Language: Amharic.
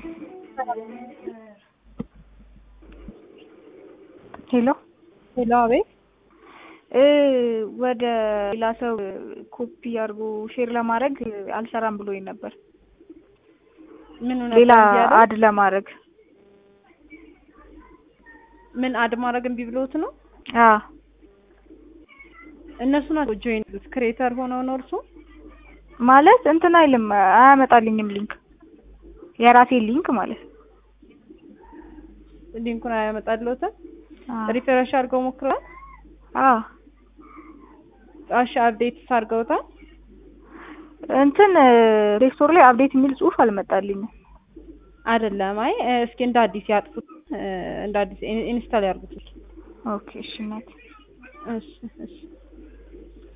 ሄሎ ሄሎ፣ አቤት። እ ወደ ሌላ ሰው ኮፒ አድርጎ ሼር ለማድረግ አልሰራም ብሎኝ ነበር። ምን ሌላ አድ ለማድረግ ምን አድ ማድረግ እምቢ ብሎት ነው? አ እነሱ ናቸው ጆይን ክሬተር ሆነው ነው እርሱ ማለት እንትን አይልም አያመጣልኝም ሊንክ የራሴ ሊንክ ማለት ነው። ሊንኩን አያመጣልዎትም? አ ሪፍሬሽ አድርገው ሞክረዋል? አ እሺ፣ አፕዴትስ አድርገውታል? እንትን ፕሌስቶር ላይ አፕዴት የሚል ጽሁፍ አልመጣልኝም። አይደለም። አይ እስኪ እንደ አዲስ ያጥፉት፣ እንደ አዲስ ኢንስታል ያርጉት። ኦኬ እሺ እናቴ እሺ እሺ